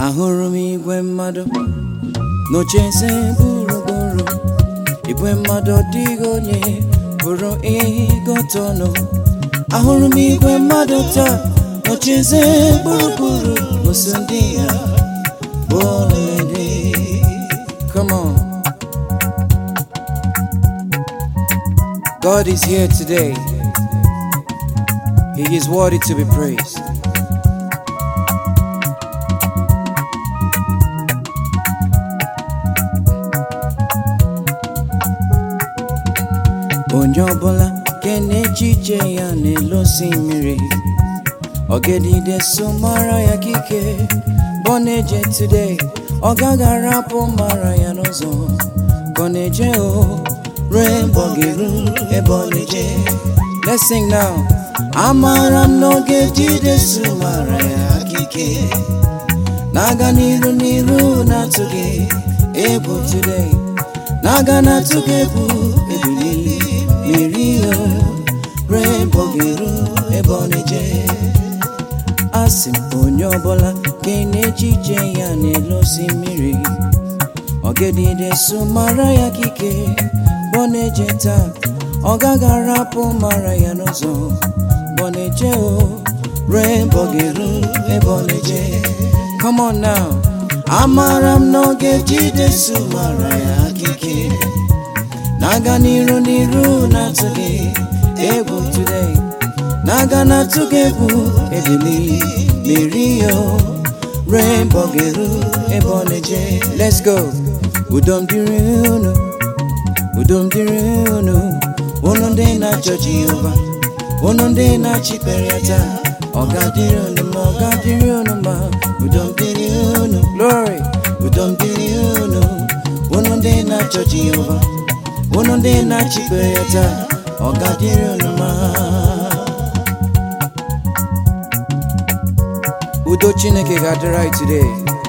ahụrụ m igwe mmadụ n'ocheeze gburugburu igwe mmadụ ọ dịghị onye pụrụ ịgụta ọnụ ahụrụ m igwe mmadụ taa n'ocheeze gburugburu n'oso ndị ya bụ ọlụlụ come on God is here today He is worthy to be praised onye ọbụla nke na-echiche ya n'elu osimiri ọgedide so mara ya kike bụ na-eje today ọ gaghị arapụ mara ya n'ụzọ ka ọ na-eje o ruo ebe ọ ga-eru ebe ọ na-eje let's sing now amara m n'oge jide so mara ya kike na-aga n'iru n'iru na-atụghị egwu today na-aga na-atụghị egwu ebili mmiri o ruo ebe ọ ga-eru ebe ọ na-eje asị m onye ọbụla nke na-echiche ya n'elu osimiri ọgedide so mara ya kike bụ ọ na-eje taa ọ gaghị arapụ mara ya n'ụzọ bụ ọ na-eje o ruo ebe ọ ga-eru ebe ọ na-eje come on now amara m n'oge jide so mara ya kike na-aga n'iru n'iru na-atụghị egwu today na-aga na-atụghị egwu ebili mmiri yo ruo ebe ọ ga-eru ebe ọ na-eje let's go udo m dịrị unu udo m dịrị unu unu ndị na-achọ Jehova unu ndị na-achịkpere ya taa ọ ga-adịrị unu ma ọ ga-adịrị unu ma udo m dịrị unu glory udo m dịrị unu unu ndị na-achọ Jehova unu ndị na-achịkpere ya taa ọ ga-adịrị unu ma udo chineke ga-adịrị anyị today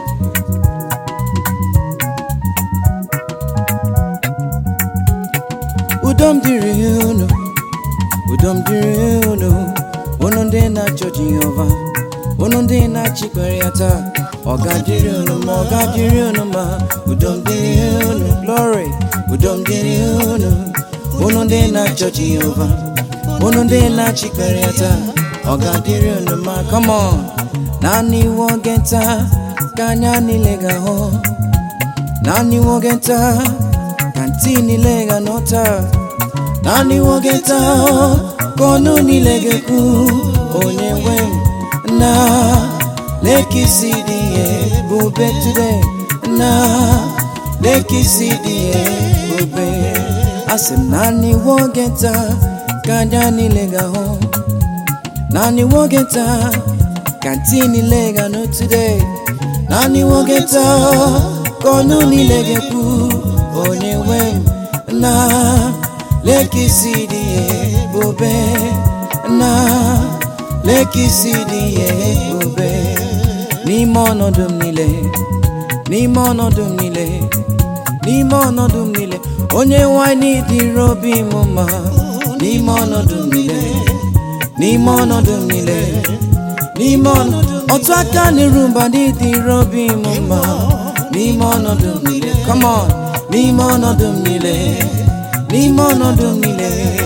udo m dịrị unu udo m dịrị unu unu ndị na-achọ Jehova unu ndị na-achịkpere ya taa ọ ga-adịrị unu ma ọ ga-adịrị unu ma udo m dịrị unu glory udo m dịrị unu unu ndị na-achọ Jehova unu ndị na-achịkpere ya taa ọ ga-adịrị unu ma come on naanị iwe oge nta ka anya niile ga-ahụ naanị iwe oge nta ka ntị niile ga-anụ taa naanị iwe oge nta ka ọnụ niile ga-ekwu onye nwe m na lekisi dị ihe bube today na lekisi dị ihe bube asị m naanị iwe oge nta ka anya niile ga-ahụ naanị iwe oge nta ka ntị niile ga-anụ today naanị nwoke taa ka ọnụ niile ga-ekwu onye nwe m na lekisi dị ebube na lekisi dị ebube n'ime ọnọdụ m niile n'ime ọnọdụ m niile n'ime ọnọdụ m niile onye nwanyị dịrị obi m mma n'ime ọnọdụ m niile n'ime ọnọdụ m niile n'ime ọnọdụ otu aka n'iru mba n'ịdịrị obi m mma n'ime ọnọdụ m niile come on n'ime ọnọdụ m niile n'ime ọnọdụ m niile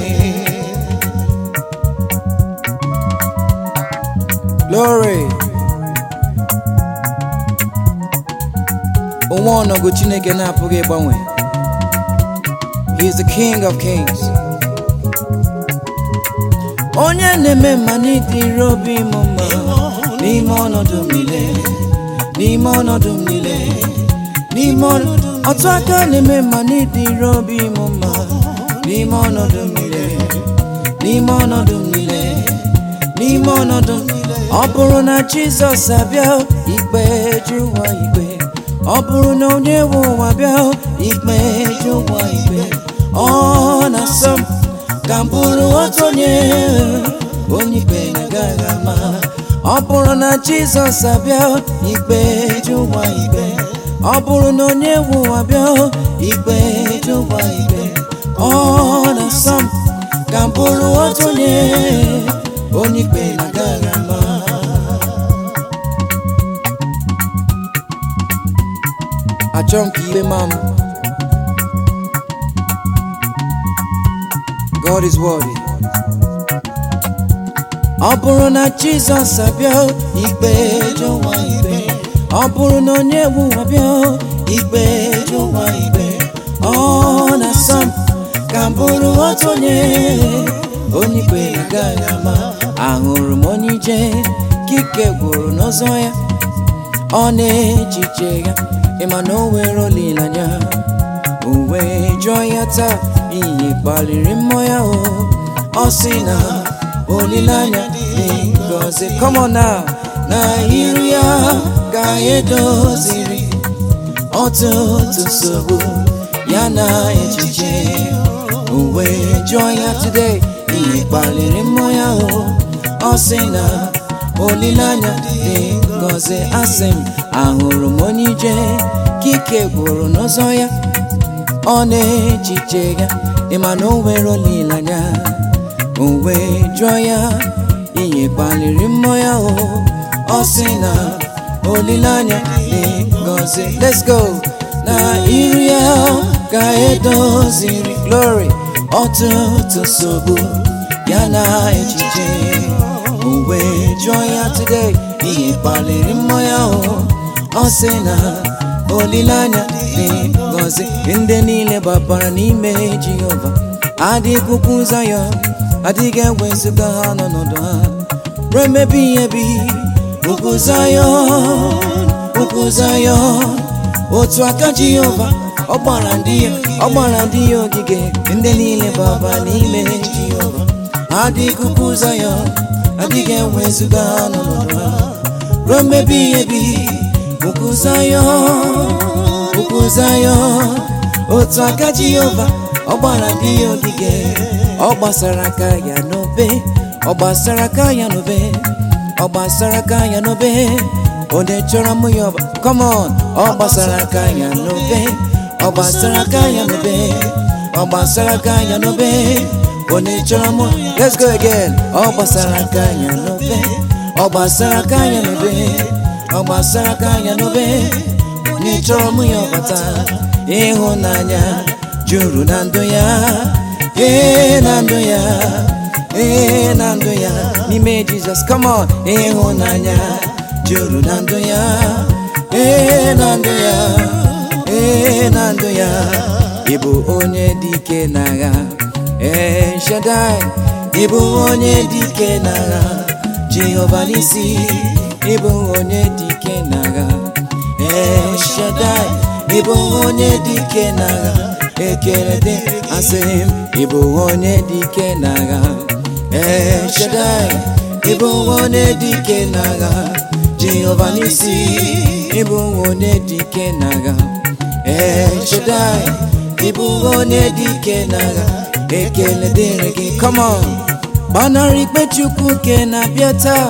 glory onwe ọnọgụ chineke na-apụghị ịgbanwe he is the king of kings onye na-eme mma n'ịdịrị obi m mma n'ime ọnọdụ m niile n'ime ọnọdụ m niile n'ime ọnọdụ otu aka na-eme mma n'ịdịrị obi m mma n'ime ọnọdụ m niile n'ime ọnọdụ m niile n'ime ọnọdụ m ọ bụrụ na Jizọs abịa ikpe ju ụwa ikpe ọ bụrụ na onye nwe ụwa bịa ikpe ju ụwa ikpe ọ na-asọ m ka m bụrụ otu onye onye ikpe na-agaghị ama ọ bụrụ na Jizọs abịa ikpe ju ụwa ikpe ọ bụrụ na onye nwe ụwa bịa ikpe ju ụwa ikpe ọ na-asọ m ka m bụrụ otu onye onye ikpe na-agaghị ama achọ m ka ikpe ma m God is worthy ọ bụrụ na Jizọs abịa ikpe jụwa ikpe ọ bụrụ na onye egwu abịa ikpe jụwa ikpe ọ na-asọ m ka m bụrụ otu onye onye ikpe agaghị ama ahụrụ m onye ije kike gwụrụ n'ọzọ ya ọ na-echiche ya ịma na o nwere olileanya o wee jụọ ya taa ihe kpaliri mmụọ ya o ọ sị na olileanya dị ngọzi come on now na iru ya ka edoziri ọtụtụ nsogbu ya na echiche o wee jụọ ya today ihe kpaliri mmụọ ya o ọ sị na olileanya dị ngọzi asị m ahụrụ m onye ije kike gwụrụ n'ụzọ ya ọ na-echiche ya ịma na o nwere olileanya o wee jụọ ya ihe kpaliri mmụọ ya o ọ sị na olileanya dị ngọzi let's go na iru ya ka edoziri glory ọtụtụ nsogbu ya na echiche o wee jụọ ya today ihe kpaliri mmụọ ya o ọ sị na olileanya dị ngọzi ndị niile gbabara n'ime Jehova adịghị ukwu ụzọ ya adịghị ewezụga ha n'ọnọdụ ha ruo emebi ihe bi ukwu Zayọn ukwu Zayọn otu aka Jehova ọ gbara ndị ya ọ gbara ndị ya ogige ndị niile gbaba n'ime Jehova adịghị ukwu ụzọ ya adịghị ewezụga ha n'ọnọdụ ha ruo mmebi ihe bi ukwu Zayọn ukwu Zayọn otu aka Jehova ọ gbara ndị ya ogige ọ gbasara aka ya n'obe ọ gbasara aka ya n'obe ọ gbasara aka ya n'obe onye chọrọ mụ ya ọba come on ọ gbasara aka ya n'obe ọ gbasara aka ya n'obe ọ gbasara aka ya n'obe onye chọrọ mụ let's go again ọ gbasara aka ya n'obe ọ gbasara aka ya n'obe ọ gbasara aka ya n'obe onye chọrọ mụ ya ọbata ịhụnanya juru na ndụ ya ee na ndụ ya ee na ndụ ya n'ime Jizọs come on ịhụnanya juru na ndụ ya ee na ndụ ya ee na ndụ ya ịbụ onye dị ike n'agha ee Shaddai ịbụ onye dị ike n'agha Jehova n'isi ịbụ onye dị ike n'agha ee Shaddai ịbụ onye dị ike n'agha ekele dị asị m ịbụ onye dị ike n'agha ee Shaddai ịbụ onye dị ike n'agha Jehova n'isi ịbụ onye dị ike n'agha ee Shaddai ịbụ onye dị ike n'agha ekele dịrị gị come on gbanarị ikpe Chukwu ke na-abịa taa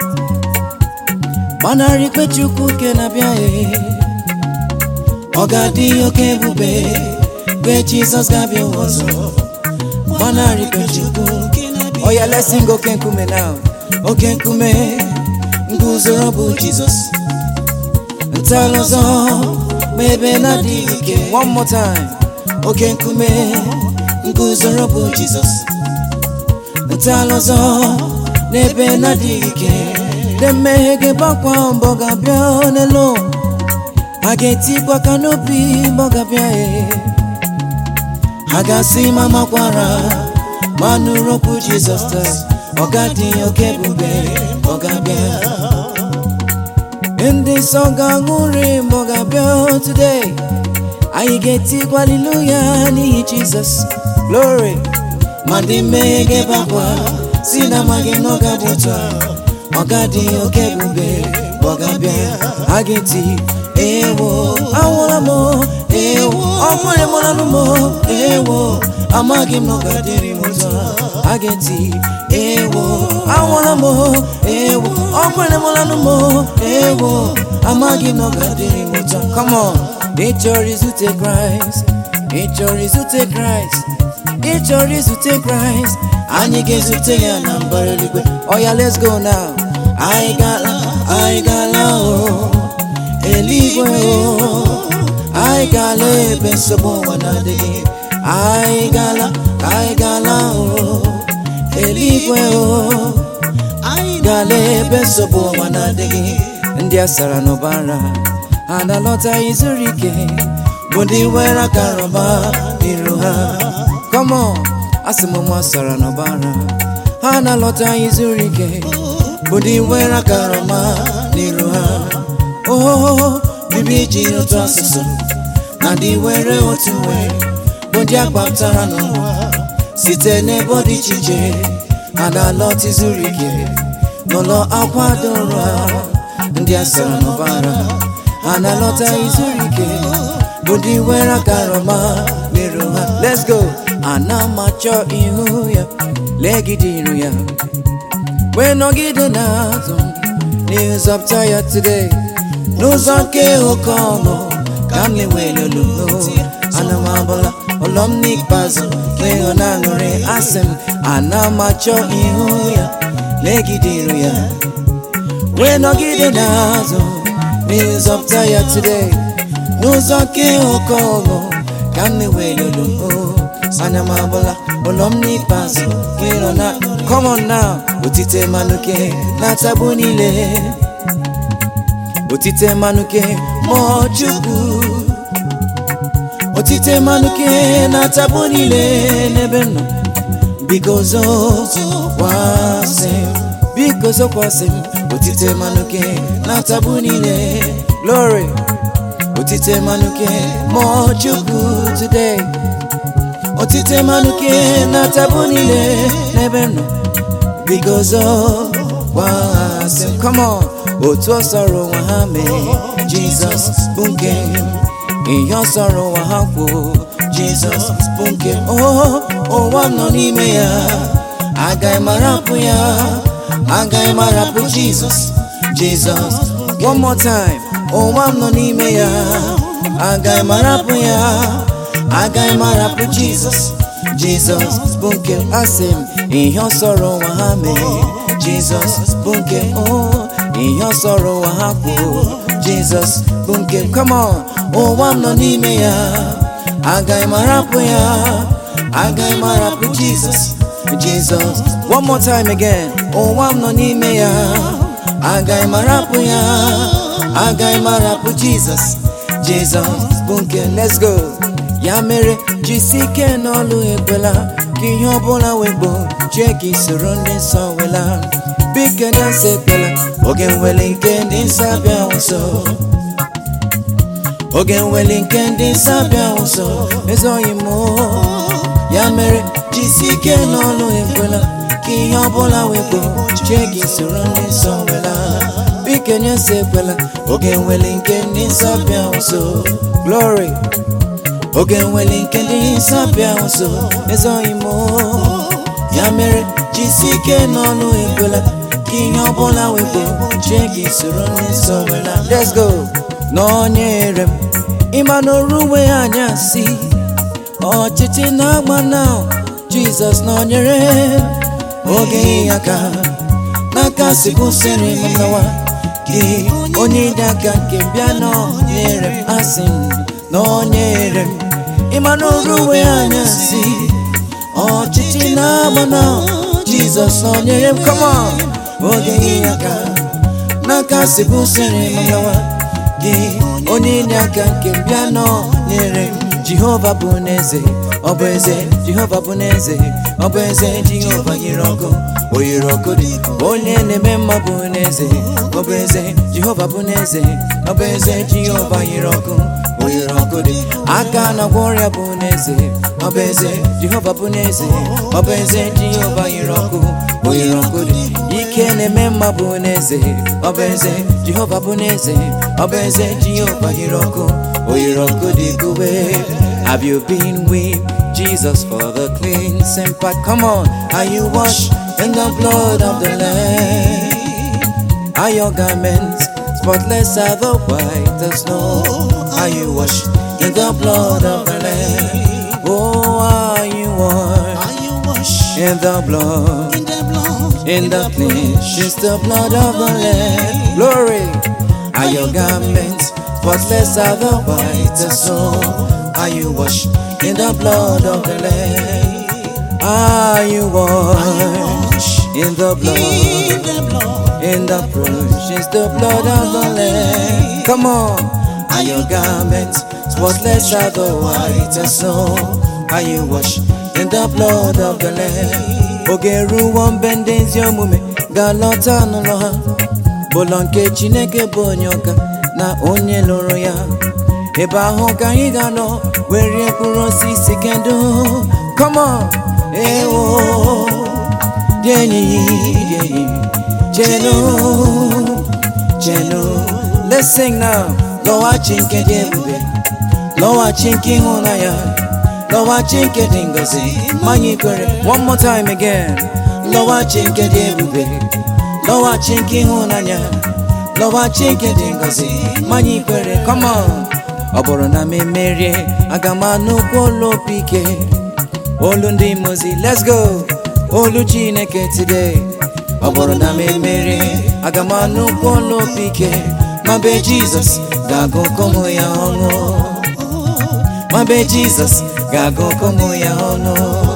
gbanarị ikpe Chukwu ke na-abịa ee ọ ga-adị oke ebube mgbe Jizọs ga-abịa ụwa ọzọ gbanarị ikpe Chukwu oya let's sing oke nkume now oke nkume nguzoro bụ Jizọs ntọala ọzọ ma ebe na-adịghị ike one more time oke nkume nguzoro bụ Jizọs ntọala ọzọ n'ebe na-adịghị ike ndị mmehie ga-egbakwa mbọ ga-abịa n'elu a ga-etikwa aka n'obi mbọ ga-abịa ee ha ga-asị ma makwara ma nụrụ okwu Jizọs taa ọ ga-adị oke ebube ọ ga-abịa ndị nsọ ga-aṅụrị mbọ ga-abịa today anyị ga-etikwa haleluya n'ihi Jizọs glory ma ndị mmehie ga-ebakwa si na amaghị na ọ ga-abụ otu a ọ ga-adị oke ebube ọ ga-abịa a ga-eti ewo anwụla m ewo ọkwere mụlanụ m ewo amaghị m na ọ ga-adịrị m ụzọ a ga-eti ewo anwụla m ewo ọkwere mụlanụ m ewo amaghị m na ọ ga-adịrị m ụzọ come on ị chọrọ izute kraịst ị chọrọ izute kraịst ị chọrọ izute kraịst anyị ga-ezute ya na mbara eluigwe oya let's go now anyị gala anyị gala o eluigwe o anyị gala ebe nsogbu ụwa na-adịghị anyị gala anyị gala o eluigwe o anyị gala ebe nsogbu ụwa na-adịghị ndị a sara n'ụbara ha na-alọta izuru ike bụ ndị nwere aka rọba n'iru ha kọmọ asị m nwa sara n'ụbara ha na-alọta izuru ike bụ ndị nwere aka rọba n'iru ha ohoho bibi ji otu asụsụ na ndị nwere otu nwere bụ ndị akpatara n'ụwa site n'ebe dị iche iche ha na-alọta izuru ike n'ụlọ akwa doro ha ndị a sara n'ụbara ha na-alọta izuru ike bụ ndị nwere akarọma merụ ha let's go ana m achọ ihu ya legide iru ya wee nọgide n'azụ n'ịzọpụta ya today n'ụzọ nke oke ọṅụ ka m na-enwere olulo ana m abụla ụlọ m n'ikpeazụ n'ịhụ na aṅụrị asị m ana m achọ ihu ya legide iru ya wee nọgide n'azụ n'ịzọpụta ya today n'ụzọ nke oke ọṅụ ka m na-enwere olulo anya m abụla ụlọ m n'ikpeazụ ịnọ na come on now otite manuke na-atagbu niile otite manuke mmụọ chukwu otite manuke na-atagbu niile n'ebe m nọ biko zokwasị m biko zokwasị m otite manuke na-atagbu niile glory otite manuke mmụọ chukwu today otite manuke na-atagbu niile n'ebe m nọ biko zokwasị m come on otu ọ sọrọ ụwa ha mee jizọs bụ nke ihe ọ sọrọ ụwa ha kwuo jizọs bụ nke oh ụwa m nọ n'ime ya agaghị m arapụ ya agaghị m arapụ jizọs jizọs one more time ụwa m nọ n'ime ya agaghị m arapụ ya agaghị m arapụ jizọs jizọs bụ nke asị m ihe ọ sọrọ ụwa ha mee jizọs bụ nke oh ihe ọ sọrọ ụwa ha kwuo jizọs bụ nke come on ụwa m nọ n'ime ya agaghị m arapụ ya agaghị m arapụ jizọs jizọs one more time again ụwa m nọ n'ime ya agaghị m arapụ ya agaghị m arapụ jizọs jizọs bụ nke let's go ya mere jisi ike n'ọlụ ekwela ka ihe ọbụla wegbo chie ka isoro ndị nsọ wela biko nye nsọ ekwela oge nwere nke ndị nsọ abịa nso oge nwere nke ndị nsọ abịa nso ezoghị m ya mere jisi ike n'ọlụ ekwela ka ihe ọbụla wegbo chie ka isoro ndị nsọ wela biko nye nsọ ekwela oge nwere nke ndị nsọ abịa nso glory oge nwere nke ndị nsọ abịa nso ezoghị m ya mere jisi ike n'ọlụ ekwela ka ihe ọbụla wepụ chie gị soro ndị nsọ wela let's go n'onyere m ịma n'oru uwe anyasị ọchịchị na-agba na jizọs n'onyere oge ya ka n'aka si kwụsịrị m nawa gị onye dị aka nke bịa n'onyere m asị m n'onyere m ịma n'oru uwe anyasị ọchịchị na-agba na jizọs nọnyere m come on oge ihe aka n'aka si bụsịrị m nawa gị onye inye aka nke bịa nọnyere m jehova bụ n'eze ọ bụ eze jehova bụ n'eze ọ bụ eze jehova yiri ọkụ o yiri ọkụ dị onye na-eme mma bụ n'eze ọ bụ eze jehova bụ n'eze ọ bụ eze jehova yiri ọkụ o yiri ọkụ dị aka na-agwọ ọrịa bụ n'eze ọ bụ eze jehova bụ n'eze ọ bụ eze jehova yiri ọkụ o yiri ọkụ dị ike na-eme mma bụ n'eze ọ bụ eze jehova bụ n'eze ọ bụ eze jehova yiri ọkụ o yiri ọkụ dị kube have you been with Jesus for the cleansing part come on are you washed in the blood of the lamb are your garments spotless are the white as snow are you washed in the blood of the lamb oh are you washed Are you washed in the blood in the blood? in the clean, she's the blood of the Lamb. Glory, are your garments spotless are the white as snow. Are you washed in the blood of the Lamb? Are you washed in the blood? In the blood. In the precious the blood of the Lamb. Come on. Are your garments spotless are the white as snow? Are you washed in the blood of the Lamb? Oge ruo mgbe ndị ezi omume ga-alọta n'ụlọ ha bụlọ nke Chineke bụ onye ọka na onye lụrụ ya ebe ahụ ka anyị ga-anọ were mkpụrụ osisi kendụ come on ewo dị enyi dị enyi chenu chenu let's sing now lọghachi nke dị ebube lọghachi nke ịhụnanya lọghachi nke dị ngọzi ma anyị kwere one more time again lọghachi nke dị ebube lọghachi nke ịhụnanya lọghachi nke dị ngọzi ma anyị kwere come on ọ bụrụ na m emerie aga m anụkwu olu opi ike olu ndị mozi let's go olu chineke today ọ bụrụ na m emerie aga m anụkwu olu opi ike ma be jizọs ga-agụkọ mụ ya ọnụ ma be jizọs ga-agụkọ mụ ya ọnụ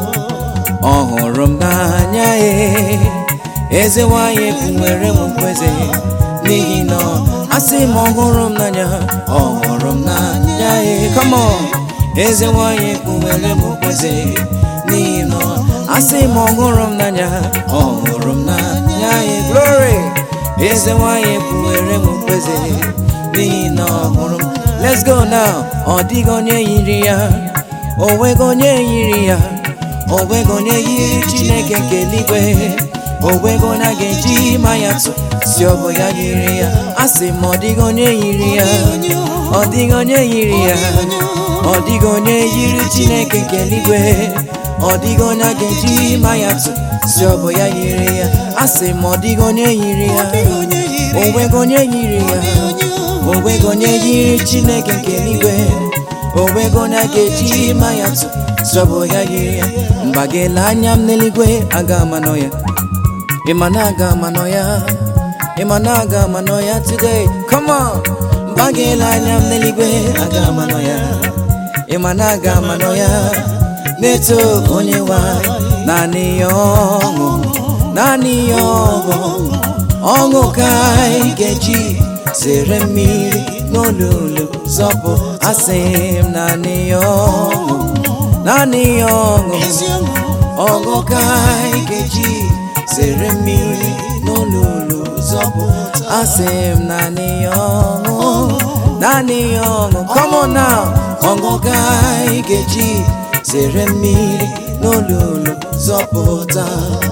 ọ hụrụ m n'anya ya eze nwanyị nwere m mkweze n'ihi na asị m ọ hụrụ m n'anya ọ hụrụ m n'anya ya come on eze nwanyị nwere m mkweze n'ihi na asị m ọ hụrụ m n'anya ọ hụrụ m n'anya ya glory eze nwanyị nwere m mkweze n'ihi na ọ hụrụ m let's go now ọ dịghị onye yiri ya o nweghị onye yiri ya o nweghị onye yiri chineke nke eluigwe o nweghị onye a ga-eji ma ya tụ si ọ bụ ya yiri ya a sị m ọ dịghị onye yiri ya ọ dịghị onye yiri ya ọ dịghị onye yiri chineke nke eluigwe ọ dịghị onye a ga-eji ma ya tụ si ọ bụ ya yiri ya a sị m ọ dịghị onye yiri ya o nweghị onye yiri ya o nweghị onye yiri chineke nke eluigwe o nweghị onye a ga-eji ma ya tụ si ọ bụ ya yiri ya mgba ga-ele anya m n'eluigwe aga ama nọ ya ịma na aga ama nọ ya ịma na aga ama nọ ya today come on mgba ga-ele anya m n'eluigwe aga ama nọ ya ịma na aga ama nọ ya na-eto onye nwa naanị ya ọṅụ naanị ya ọṅụ ọṅụ ka anyị ga-eji zere mmiri n'olulu zọpụ asị m naanị ya ọṅụ naanị ya ọṅụ ọṅụ ka anyị ga-eji zere mmiri n'olulu zọpụ asị m naanị ya ọṅụ naanị ya ọṅụ come on now ọṅụ ka anyị ga-eji zere mmiri n'olulu zọpụta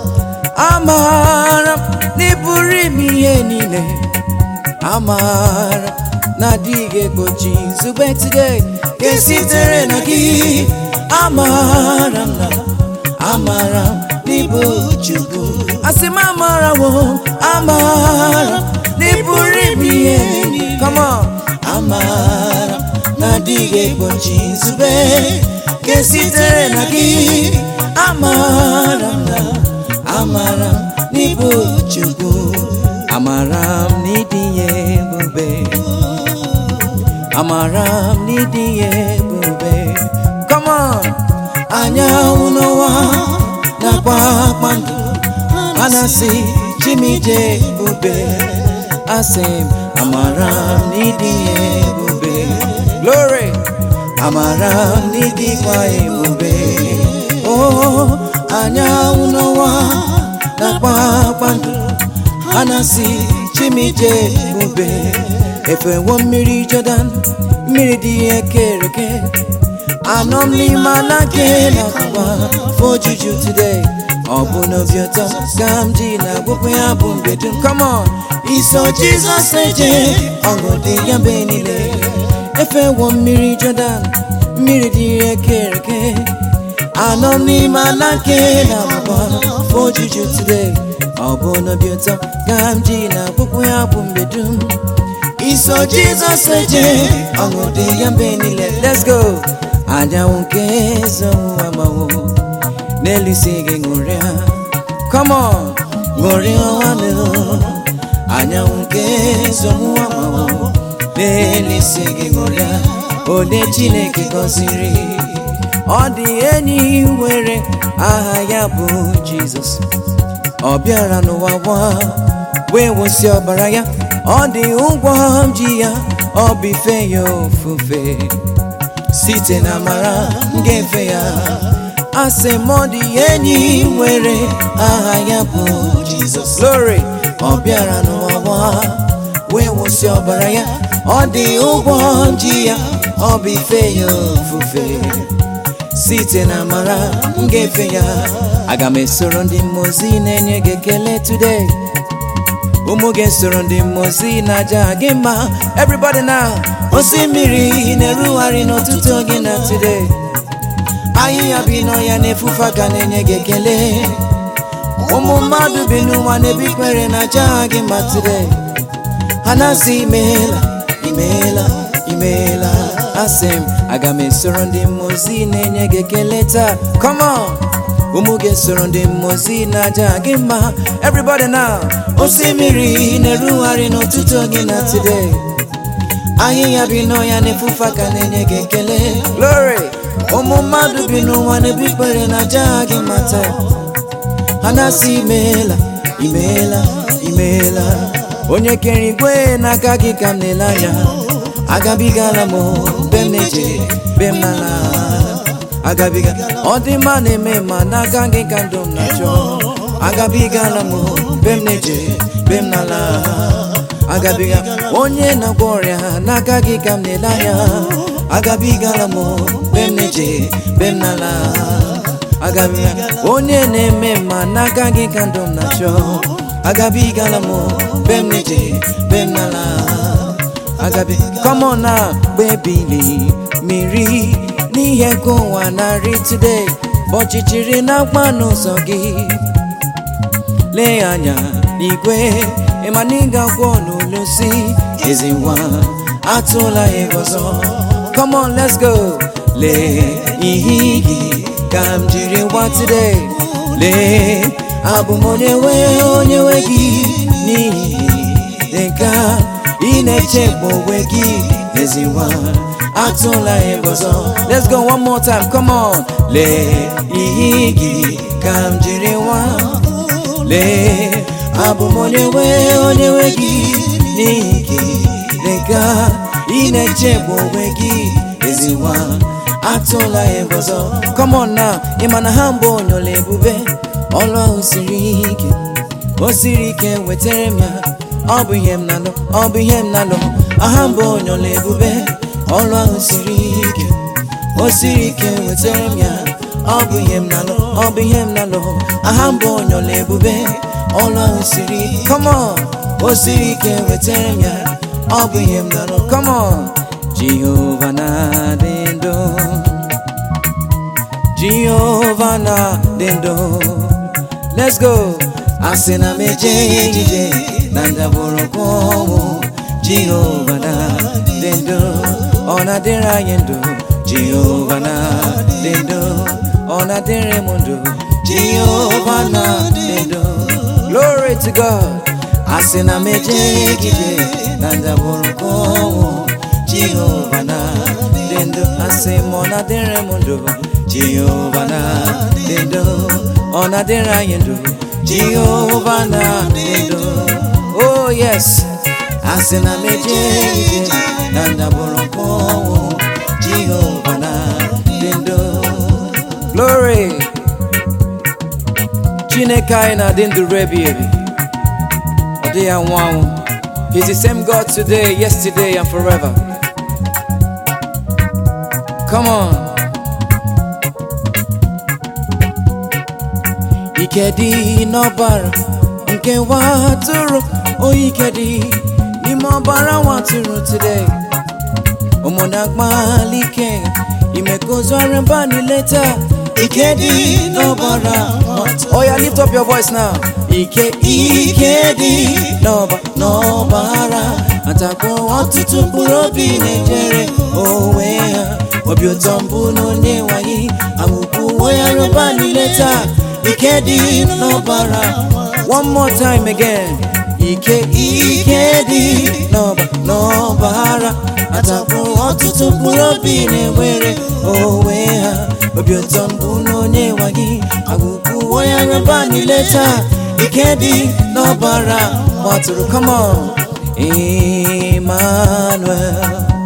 amaara m na ị pụrụ ime ihe niile amaara na adịghị egbochi nzube today ka sitere na gị amaara m na amaara m n'ịbụ Chukwu asị m amaara wo amaara m na ị pụrụ ime ihe niile come on amaara m na adịghị egbochi nzube ka sitere na gị amaara m na amaara m n'ịbụ Chukwu amara m n'ịdị ya ebube amara m n'ịdị ya ebube come on anyanwụ n'ọnwa nakwa kpakpando a na-asị chimije ebube asị m amara m n'ịdị ya ebube glory amara m n'ịdịkwa ebube oh anyanwụ n'ọnwa nakwa kpakpando a na-asị chimije ebube efewo mmiri Jọdan mmiri dị ekereke anọ m n'ime ala nke na-akụwa ojuju today ọ bụ n'obi ụtọ ka m ji na-agwụpụ ya bụ mgbe dum come on iso Jizọs eje ọṅụ dị ya mgbe niile efewo mmiri Jọdan mmiri dị ekereke anọ m n'ime ala nke na-akụwa ojuju today ọ bụ n'obi ụtọ ka m ji na-akpụkpụ ya bụ mgbe dum iso jizọs eje ọṅụ dị ya mgbe niile let's go anyanwụ nke ezenwu amawo n'elu isi gị ṅụrịa come on ṅụrịa nwanne anyanwụ nke ezenwu amawo n'elisi gị ṅụrịa onye chineke gọziri ọ dị enyi nwere aha ya bụ jizọs ọ bịara n'ụwa nwa wee wụsị ọbara ya ọ dị ụgwọ m ji ya ọ bụ ife ya ofufe site na amara m ga-efe ya asị m ọ dị enyi nwere aha ya bụ jizọs glory ọ bịara n'ụwa nwa wee wụsị ọbara ya ọ dị ụgwọ m ji ya ọ bụ ife ya ofufe site na amara m ga-efe ya aga m esoro ndị mmozi na-enye gị ekele today ụmụ gị soro ndị mmozi na-aja gị mma everybody now osimiri na-erugharị n'ụtụtụ gị na today ahịhịa bi n'ọhịa na-efufe aka na-enye gị ekele ụmụ mmadụ bi n'ụwa na-ebikpere na-aja gị mma today ha na-asị imeela imeela imeela asị m aga m esoro ndị mmozi na-enye gị ekele taa come on ụmụ gị soro ndị mmozi na-aja gị mma everybody now osimiri na-erugharị n'ụtụtụ gị na today ahịhịa bi n'ọhịa na-efufe aka na-enye gị ekele glory ụmụ mmadụ bi n'ụwa na-ebikpere na-aja gị mma taa ha na-asị imeela imeela imeela onye kere igwe n'aka gị ka m na-ele anya agabigala m be m na-eje be m n'ala agabiga ọ dị mma na-eme ma n'aka gị ka ndụ m na-achọ agabigala m be m na-eje be m n'ala agabiga onye na-agwọ ọrịa n'aka gị ka m na-ele anya agabigala m be m na-eje be m n'ala agabiga onye na-eme mma n'aka gị ka ndụ m na-achọ agabigala m be m na-eje be m n'ala agabi come on now gbebili mmiri n'ihe nke ụwa narị today ọchịchịrị na-agba n'ụzọ gị lee anya n'igwe ịma na ị ga-agwọ n'olu si ezi nwa atụla ya ọzọ come on let's go lee ihe gị ka m jiri gwa today lee abụ m onye nwe onye nwe gị n'ihi nke a ị na-echegbu onwe gị ezi nwa atụla ya ọzọ let's go one more time come on lee ihe gị ka m jiri nwa lee abụ m onye nwe onye nwe gị n'ihi gị lega ị na-echegbu onwe gị ezi nwa atụla ya ọzọ come on now ị ma na ha mbụ onyola ebube ọlụ ahụ siri ike o siri ike wetara m ya ọ bụ ihe m na-alụ ọ bụ ihe m na-alụ aha mbụ onyola ebube ọlụ ahụ siri ike o siri ike wetara m ya ọ bụ ihe m na-alụ ọ bụ ihe m na-alụ aha mbụ onyola ebube ọlụ ahụ siri come on o siri ike wetara m ya ọ bụ ihe m na-alụ come on jehova na-adị ndụ jehova na-adị ndụ let's go asị na m eje ejije na ndagwurugwu ọnwụ jehova na-adị ndụ ọ na-adịrị anyị ndụ jehova na-adị ndụ ọ na-adịrị m ndụ jehova na-adị ndụ glory to god asị na m eje ejije na ndagwurugwu ọnwụ jehova na-adị ndụ asị m ọ na-adịrị m ndụ jehova na-adị ndụ ọ na-adịrị anyị ndụ jehova na-adị ndụ oh yes asị na m eje ije na ndagwurugwu ọnwụ jehova na-adị ndụ glory chineke anyị na-adị ndụ rebi ebi ọ dịghị anwụ anwụ He's the same God today, yesterday, and forever. Come on. Ike dị n'ọbara nke nwa atụrụ, oyi ike dị n'ime ọbara nwa atụrụ today. Ụmụnna akpali ike ime ka ozu arịmba niile taa. Ike dị n'ọbara Oh yeah, lift up your voice now. Ike ike dị n'ọba n'ọbara atakwa ọtụtụ mkpụrụ obi na-ejere onwe ha obi ụtọ mbụ na onye nwanyị amụkwu onwe ya rụba niile taa ike dị n'ọbara one more time again ike ike dị n'ọba n'ọbara atapụ ọtụtụ mkpụrụ obi na-enwere onwe ha obi ụtọ mbụ n'onye nwa gị agụkwuo ya raba niile taa ike dị n'ọbara gbatụrụ come on Emmanuel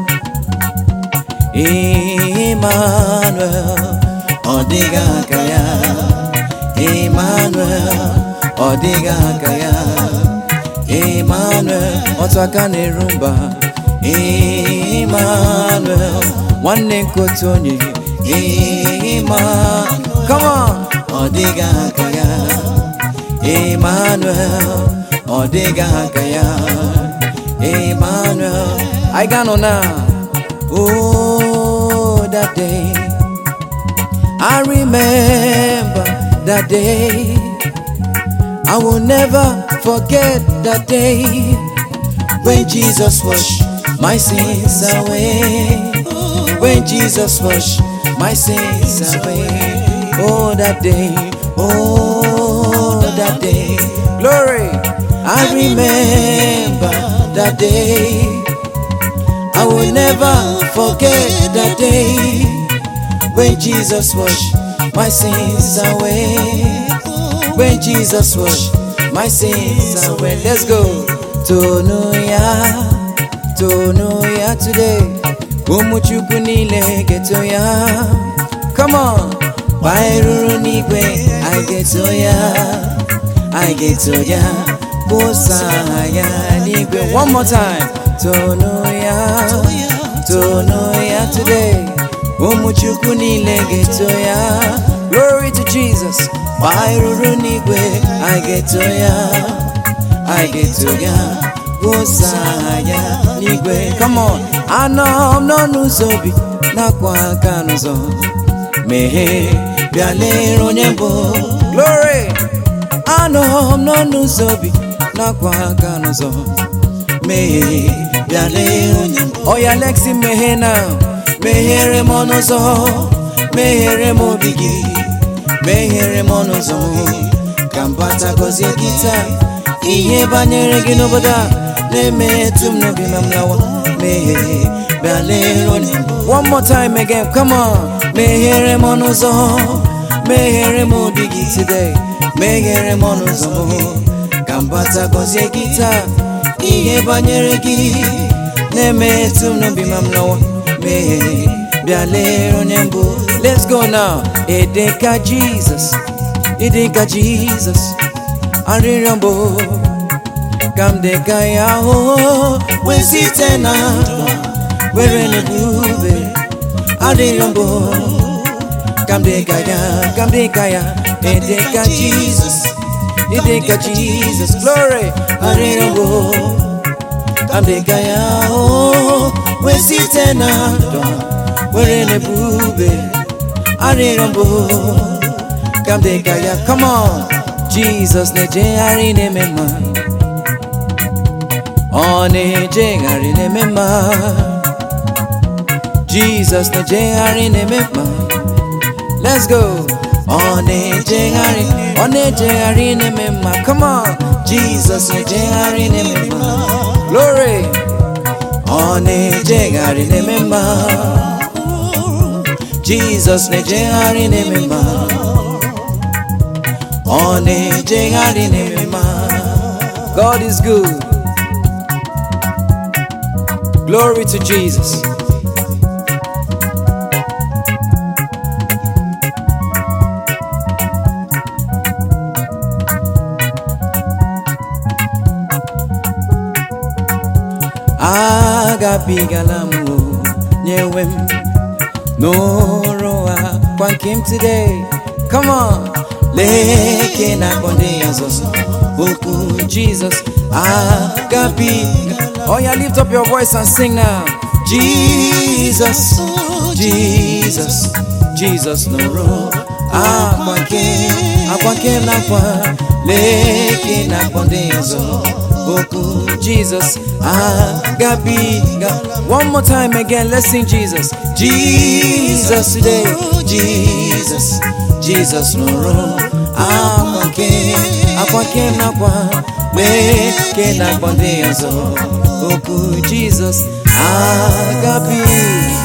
Emmanuel ọ dịghị aka ya Emmanuel ọ dịghị aka ya Emmanuel otu aka na-eru mba Emmanuel nwanne nke otu onye Emmanuel come on ọ dịghị aka ya Emmanuel ọ dịghị aka ya Emmanuel anyị ga-anọ na oh that day I remember that day I will never forget that day when Jesus washed my sins away. When Jesus washed my sins away. Oh, that day, oh, that day. Glory, I remember that day. I will never forget that day when Jesus washed my sins away. When Jesus washed my sins away. Let's go. Tonu ya, tonu ya today. Ụmụ Chukwu niile geto ya. Come on. Gbairuru n'igwe, I geto ya. I geto ya. Kpụsa ya n'igwe. One more time. Tonu ya, tonu ya today. Ụmụ Chukwu niile geto ya. Glory to Jesus. Gbairuru n'igwe, I geto ya. I geto ya. Kpụsa ya n'igwe. Come on. Anọ m n'ọnụ ụzọ obi nakwa aka n'ụzọ. Meghee bịa lere onye mbụ. Glory. Anọ m n'ọnụ ụzọ obi nakwa aka n'ụzọ. Meghee bịa lere onye mbụ. Oya Lexi meghee na. Meghere m ọnụ ụzọ. Meghere m obi gị. Meghere m ọnụ ụzọ m. Ka m bata gọzie gị taa. Ihe banyere gị n'obodo a na-emetụ m n'obi ma m lawa. Meghee bịa lere onye mbụ. One more time again, come on. Meghere m ọnụ ụzọ. Meghere m obi gị today. Meghere m ọnụ ụzọ m. Ka m bata gọzie gị taa. Ihe banyere gị na-emetụ m n'obi ma m lawa. Meghee bịa lere onye mbụ. Let's go now. Ịdịka Jesus. Ịdịka Jesus. Arịrịọ mbụ. Ka m dịka ya hụ. Wee site na ndụ. Were n'ebube. Arịrịọ mbụ. Ka m dịka ya. Ka m dịka ya. Ịdịka Jesus. Ịdịka Jesus. Glory. Arịrịọ mbụ. Ka m dịka ya hụ. Wee site na ndụ. Were n'ebube. Arịrịọ mbụ. Ka m dịka ya. Come on. Jesus na-ejegharị na-eme mma. Ọ na-ejegharị na-eme mma. Jesus na-ejegharị na-eme mma. Let's go. Ọ na-ejegharị, ọ na-ejegharị na-eme mma. Come on. Jesus na-ejegharị na-eme mma. Glory. Ọ na-ejegharị na-eme mma. Jesus na-ejegharị na-eme mma. Ọ na-ejegharị na-eme mma. God is good. Glory to Jesus. agabigala m o, nyewe m n'ụrụ a kwa nke m today come on leke na akpọ ndị ya ọzọ okwu Jesus agabiga oh yeah lift up your voice and sing now Jesus Jesus Jesus n'ụrụ akwa nke akwa nke m nakwa leke na akpọ ndị ya ọzọ okwu Jesus agabiga one more time again let's sing Jesus Jesus today Jesus Jesus nụrụ akwa ke akwa ke nakwa mee ke na-akpọ ndị ọzọ okwu jizọs agabi